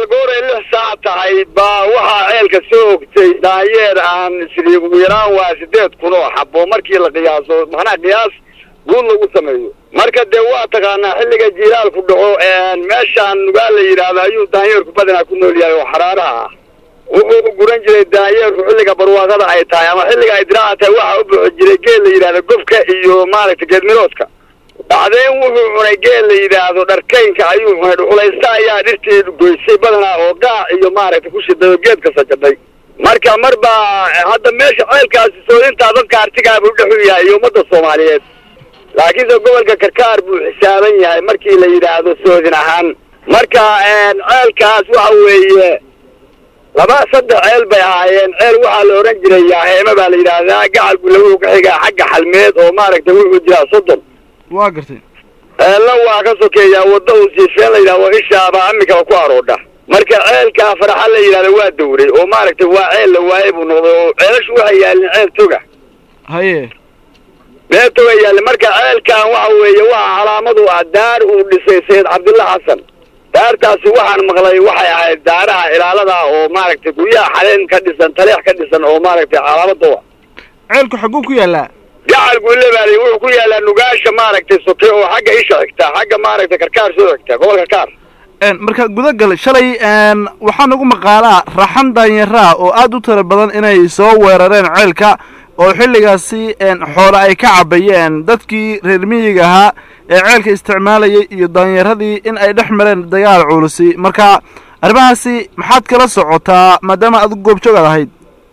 walaal gooray lix saac tahay baa waxaa ceelka soo ogtay daayeer aan isri ugu yaraan waa sideed kun oo xabo markii la qiyaaso macnaha qiyaas guud lagu sameeyo marka dee waa taqaanaa xilliga jiilaalku dhaco meeshaan nugaa la yidhaahdo ayuu daayeerku badanaa ku nool yahay oo xaraaraha ah wuxuu u guran jiray daayeerku xilliga barwaaqada ay tahay ama xilliga ay diraaca tahay waxaa u buxi jiray geel la yidhahdo gobka iyo maaragtay geedmiroodka bacdeen wuxuu cunay geel la yidhaahdo dharkaynka ayuu cunay dhuxulaysta ayaa dhirtii goysay badanaa oo gaac iyo maaragtay ku shiday oo geedka sajadhay marka mar baa hadda meesha ceelkaasi soodintaa dadka artigaa buu dhex u yahay iyo ummadda soomaaliyeed laakiinse gobolka karkaar buu xisaaban yahay markii la yidhaahdo soodin ahaan marka ceelkaas waxa weeye laba saddex ceel bay ahaayeen ceel waxaa la odhan jiray yaaheeme baa la yidhaahdaa gacal gule wuxuu ka xigaa xagga xalmeed oo maaragtay wuxuu jiraa soddon waa gartay ceelna waa ka sokeeyaa wadda uu siifeen la yidhahdo ishaaba amikaba ku aroodha marka ceelkaa faraxa la yidhahdo waa dawray oo maaragtay waa ceel la waaye buu noqday oo ceelashu waxay yaalin ceel toga haye meel toga yaalin marka ceelkan waxa weeye waxa calaamadu ah daar uu dhisay sayid cabdilla xasan daartaasi waxaan maqlay waxay ahayd daaraha ilaalada oo maaragtay guryaha xaleen ka dhisan taleex ka dhisan oo maaragtay calaamada ceelku xagguu ku yaallaa gacal gulle baali wuxuu ku yaallaa nugaasha maaragtay soke oo xagga isha xigta xagga maaragtay karkaar soo xigta gobol karkaar marka gudagal shalay waxaa nagu maqaalaa raxan daanyaraa oo aad u tira badan inay soo weerareen ceelka oo xilligaasi xoole ay ka cabayeen dadkii reer miyiga ahaa ee ceelka isticmaalayay iyo daanyaradii in ay dhex mareen dagaal culusi marka arrimahaasi maxaad kala socotaa maadaama aad goobjoogaad ahayd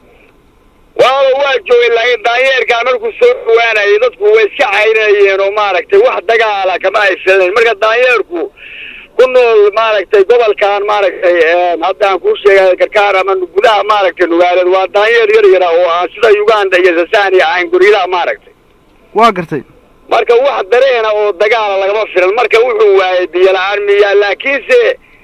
waaba waa joogay laakiin daanyeerkaa markuu soo dhawaanayay dadku way iska cayrinayeen oo maaragtay wax dagaala kama ay filanayn marka daanyeerku ku nool maaragtay gobolkan maaragtay haddaan kuu sheegay karkaar ama gudaha maaragtay nugaaleed waa daanyeer yar yara oo aan sida uganda iyo sasania ahayn guryaha maaragtay waa gartay marka wax dareena oo dagaala lagama filan marka wuxuu waayay biyo la-aan miyaa laakiinse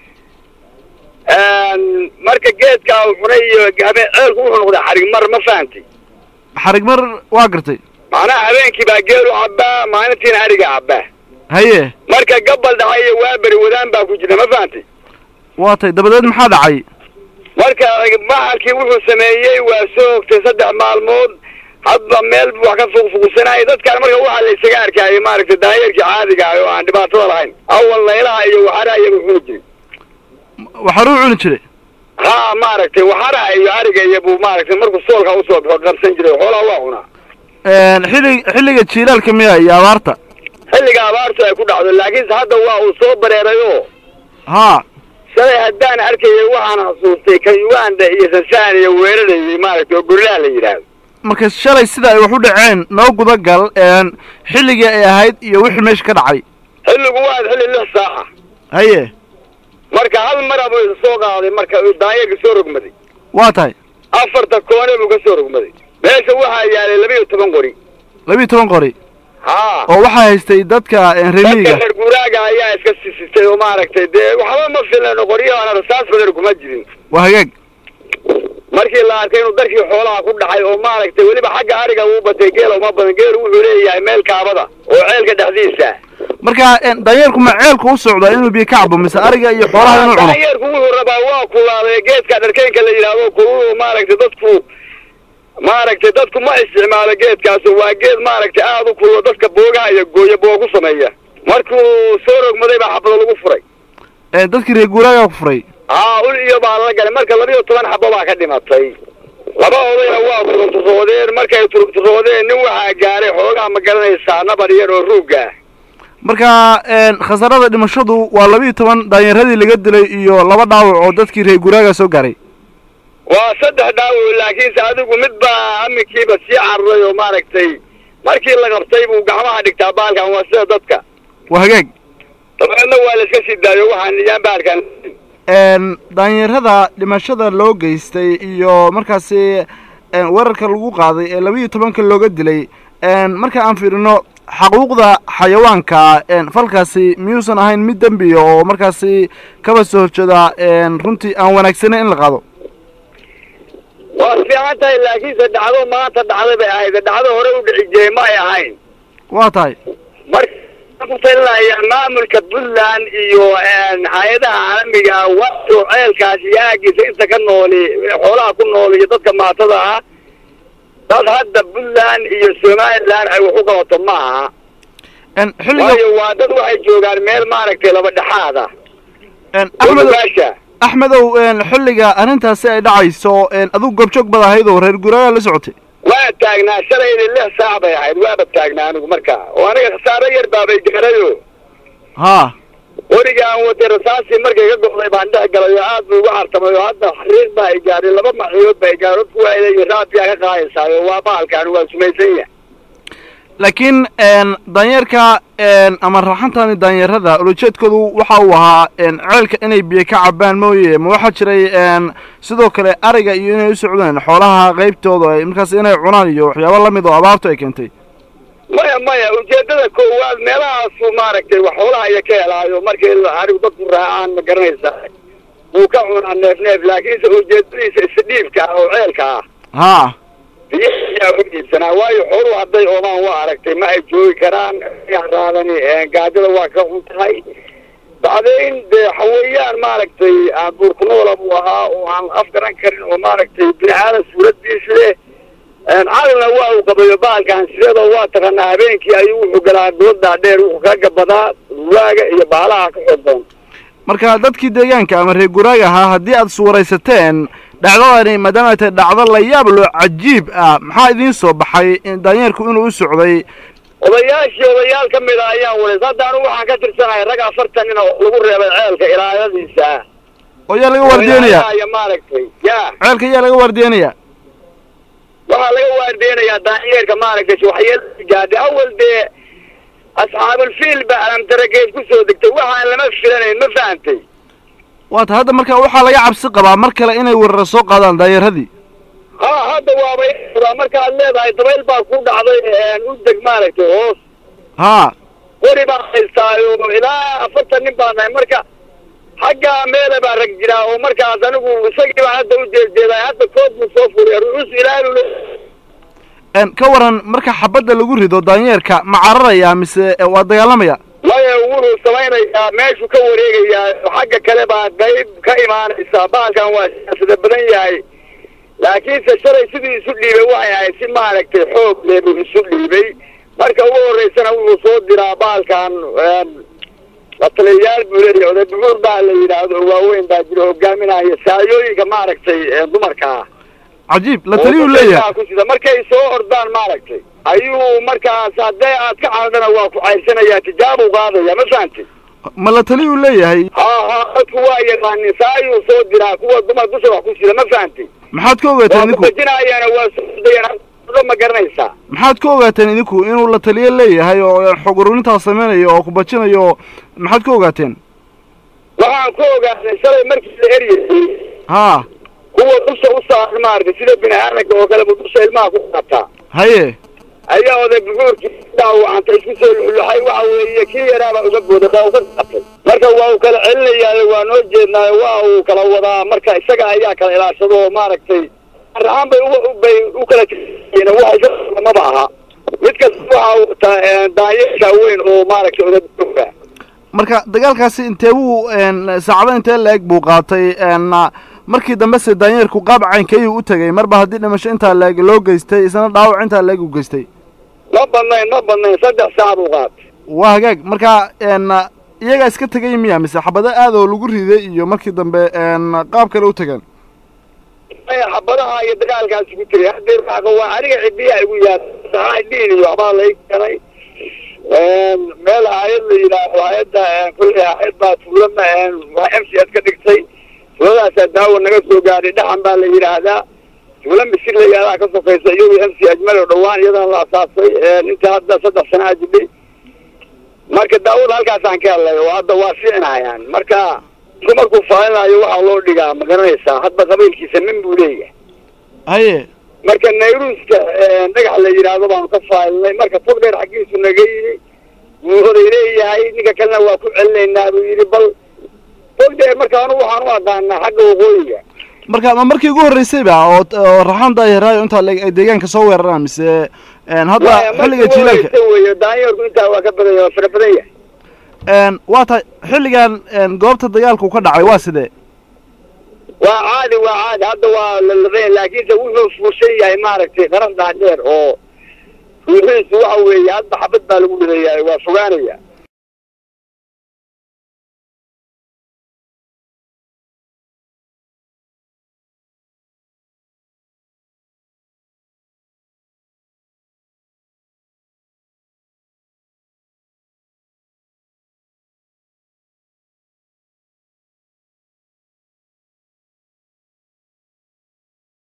marka geedkaa uu cunay iyo habe ceelku wuxuu noqday xarig mar ma fahantay xarig mar waa gartay macnaha habeenkii baa geelu cabbaa maalintiina ariga cabbaa haye marka gabal dhacay iyo waaberi wadaan baa ku jira ma fahantay waa tay dabadeed maxaa dhacay marka maxalkii wuxuu sameeyey waa soo ogtay saddex maalmood hadba meel buu wax ka fuqfuqsanayay dadkaan marka waxaa la isaga arkaayay maaragtay daanyeerkii caadiga ah oo aan dhibaatada lahayn awal laylaha iyo waxaraha iyagu cuni jiray waxaruu cuni jiray ha maaragtay waxaraha iyo ariga iyo buu maaragtay markuu soolka usoo baxo qabsan jiray xoolaha waa cunaa xilli xilliga jiilaalka miya iyo abaarta xilliga abaartu ay ku dhacdo laakiinse hadda waa uu soo bareerayo haa shalay haddaan arkayay waxaan xasuustay kan uganda iyo tansaaniya weerarayay maaragtay oo gorilaha la yidhaahdo marka shalay sida ay wax u dhaceen noo gudagal xilligii ay ahayd iyo wixii meesha ka dhacay xilligu waa xilli lix saaca haye marka hal mara buu isa soo qaaday marka uu daanyeerka soo rogmaday waa tahay afarta koone buu ka soo rogmaday meesha waxaa yaalay laba iyo toban qori labiiyo toban qori haa oo waxaa haystay dadka reemiyiga dadka reer guuraaga ayaa iska sisitay oo maaragtay dee waxba ma filan qoryahaana rasaas badan kuma jirin waa hagaag markii la arkay inuu darkii xoolaha ku dhacay oo maaragtay weliba xagga ariga uu batay geela uma badan geelu wuxuu leeyahay meel kaabada oo ceelka dhexdiisa marka daanyeerku ma ceelku u socdaa inuu biyo ka cabo mise ariga iyo xoolaha inuu cuno daanyeerku wuxuu rabaa waa kulaaday geedka dharkeynka la yidhaahdo kuluu maaragtay dadku maaragtay dadku ma isticmaalo geedkaas waa geed maaragtay aada u kululo dadka boogaha iyo gooya booga ku sameeya markuu soo rogmaday baa xabado lagu furay dadkii reer guuraagaa ku furay haa ul iyo baa lala galay marka laba iyo toban xabo baa ka dhimatay laba odayna waa turugturoodeen markay turugturoodeen nin waxaa gaaray xoogaa ma garanaysaa nabar yar oo ruugga ah marka khasarada dhimashadu waa laba iyo toban daanyeeradii laga dilay iyo laba dhaawac oo dadkii reer guuraagaa soo gaaray waa saddex dhaawac laakiinse adigu mid baa aminkiiba sii cararay oo maaragtay markii la qabtay buu gacmaha dhigtaa baalkan waa sida dadka waa hagaag dabeedna waa la iska sii daayo waxaan niyaan baalkan daanyeerada dhimashada loo geystay iyo markaasi weerarka lagu qaaday ee laba iyo tobanka looga dilay marka aan fiirino xaquuqda xayawaanka falkaasi miyuusan ahayn mid dembiya oo markaasi kaba soo horjeeda runtii aan wanaagsaneyn in la qaado waa fiican tahay laakiinse dhacdo maanta dhacday bay ahayd dhacdo hore u dhici jiray ma ay ahayn waa tahay mar ku talinayaa maamulka puntland iyo hay-adaha caalamiga ah wato ceelkaas iyo aagiisa inta ka nooli xoolaha ku nool iyo dadka maatada ah dad hadda puntland iyo somaliland ay wax u qabato ma aha xilliga waayo waa dad waxay joogaan meel maaragtay laba dhexaad ah axmedow ogaasha axmedow xilliga arrintaasi ay dhacayso adigu goobjoog bad ahayd oo reer guuraayaa la socotay waa taagnaa shalaydi lix saac bay ahayd waaba taagnaa anigu markaa oo aniga khasaaro yar baabay gaarayo haa weriga aan watay rasaasii markay ka go'day baan dhex galay oo aad buu uga hartamay oo hadda xariiq baa ay gaadhay laba maciyood ba ay gaadhay dadku waa ilayii raadbiyaa ka qaadaysaa oo waa bahalkaan waa sumaysan yahay laakiin daanyeerka ama raxantani daanyeerada ulajeedkoodu waxa uu ahaa ceelka inay biyo ka cabaan mooye ma waxaa jiray sidoo kale ariga iyo inay u socdeen xoolaha qaybtooda ay markaas inay cunaan iyo waxyaabo lamid oo abaartu ay keentay maya maya ujeedada koowaad meelahaasu maaragtay wax xoolaha iyo ka helaayo markii arigu dadku raacaan ma garanaysaa wuu ka cunaa neef neef laakiinse ujeedadiisa isdhiibka ah oo ceelka ah haa biyayaa u dhiibsanaa waayo xooluhu hadday oomaan waa aragtay ma ay joogi karaan raadani gaajada waa ka xun tahay bacdayn dee xawayaan maaragtay aan buurkunoola buu ahaa oo aan afgaran karin oo maaragtay bini aadan suuraddiis leh calina waa uu qabayo bahalkan sidada waa taqaanaa habeenkii ayuu wuxuu galaa doodaa dheer wuxuu ka gabadaa ruwaaga iyo baalaha ka xodoon marka dadkii deegaanka ama reer guraaga ahaa haddii aad iswaraysateen dhacdadani maadaama ay tahay dhacdo la yaab loo cajiib ah maxaa idiin soo baxay daanyeerku inuu u socday odayaashii odayaal ka mid a ayaan walays hadda anigu waxaan ka tirsanahay rag afartan nin oo lagu reebay ceelka ilaayadiisa oo yaa laga waardiyenaya ya maaragtay ya ceelka yaa laga waardiyenaya waxaa laga waardeenayaa daanyeerka maaragtay waxyeelada gaadhay awal dee asxaabulfiil ba alamtarageed ku soo degtay waxaan lama filanayn ma fahantay waata hadda marka waxaa laga cabsi qabaa mar kale inay weerara soo qaadaan daanyeeradii ha hadda waabay markaad leedahay dabayl baa ku dhacday u deg maaragtay hoos haa weri baan haystaayo ilaa afartan nin baan nahay marka xaggaa meela baa rag jiraa oo markaas anigu isagii baan hadda u jeedjeeday hadda kood buu soo furiya ruus ilaalu ka waran marka xabadda lagu rido daanyeerka ma cararayaa mise waa dagaalamaya maya wuxuu samaynayaa meeshuu ka wareegayaa xagga kale baa qayb ka imaanaysa baalkan waa siyaasada badan yahay laakiinse shalay sidii isu dhiibay waxay ahayd si maaragtay xoog leh buu isu dhiibay marka ugu horreysana wuxuu soo diraa baalkan la taliyayaal buu leeyahay oday buxuur baa la yidhaahdo oo waaweyn baa jira hogaaminaya saayooyinka maaragtay dumarka ah cajiib la taliyuu leeyahay kusida markay soo ordaan maaragtay ayuu markaas haddee aad ka caadana waa ku cayrsanayaa tijaabuu qaadaya ma fahantay ma la taliyuu leeyahay ha ha dadku waa yaqaanin saayuu soo diraa kuwa dumar dusha wax ku sida ma fahantay maxaad ka ogaateen waa idinku kubajinaayana waa sodayaan ma garanaysaa maxaad ka ogaateen idinku inuu la taliyo leeyahay oo xog ururintaa samaynayo oo ku bajinayo maxaad ka ogaateen waxaan ku ogaanay shalay markii la eryayay haa kuwa dusha u saaran maaragtay sida bini aadanka oo kale buu dusha ilmaha ku qaataa haye ayaa oday buxuurkii dhaawacanta isku soo luxluxay waxa weeye kii yaraabaa uga booday baa uga qaatay marka waa uu kala celinayaayo waa noo jeednaayo waa uu kala wadaa marka isaga ayaa kala ilaashado oo maaragtay raxaan bay u bay u kala tiriyeen waxa isaga maba aha mid kasta waxa uu wataa daanyeerka weyn oo maaragtay oday buxuurka marka dagaalkaasi intee buu saacado intee la-eg buu qaatay markii dambe se daanyeerku qaab caynkayuu u tegay marba haddii dhimasho intaa la-eg loo geystay isna dhaawac intaa la-eg u geystay ma badnayn ma badnayn saddex saac buu qaatay waa hagaag marka iyagaa iska tegay miya mise xabado aad oo lagu riday iyo markii dambe qaab kale u tegeen maya xabadaha iyo dagaalkaasi ku jiray haddee waaga waa aniga cidiyaa igu yaal dhiin iyo waxbaa lay keenay meel hay-ad la yidhaahdo hay-adda kulli hay-ad baa tuulana waa m c s ka dhigtay tuuladaasaa daawo naga soo gaadhay dhaxan baa la yidhaahdaa tuula misir la yidhahdaa ka sokaysa iyadu m c ajmal oo dhawaan iyadana la asaasay inta hadda saddex sana a jidhay marka daawada halkaasaan ka helnay oo hadda waa fiicnayaan marka isku markuu faalinayo waxaa loo dhigaa ma garanaysaa hadba qabiilkiisa min buu leeyahay haye marka nayruuska dhagax la yidhaahdo baanu ka faalinay marka fog dheer xaggiisu naga yimi wuu oday leeyahay ninka kalena waa ku celinaynaa buu yidhi bal fog dheer marka anu waxaan u aqaanaa xagga waqooyiga marka ma markii ugu horreysayba oo oo raxan daayaraayo intaa le- ay deegaanka soo weeraraan mise een, hadda Waaya, xilliga markii ugu jiilaalka horeysa weeye daanyeerku intaa waa ka badan yahay waa fara badan yahay een, waa tahay xilligan een, goobta dagaalku ka dhacay waa sidee waa caadi waa caadi hadda waa lalabeen laakiinse wuxuu fuushan yahay maaragtay qaran dhaadheer oo ruuxiisu waxa weeye hadba xabad baa lagu dhigayaa waa fogaanaya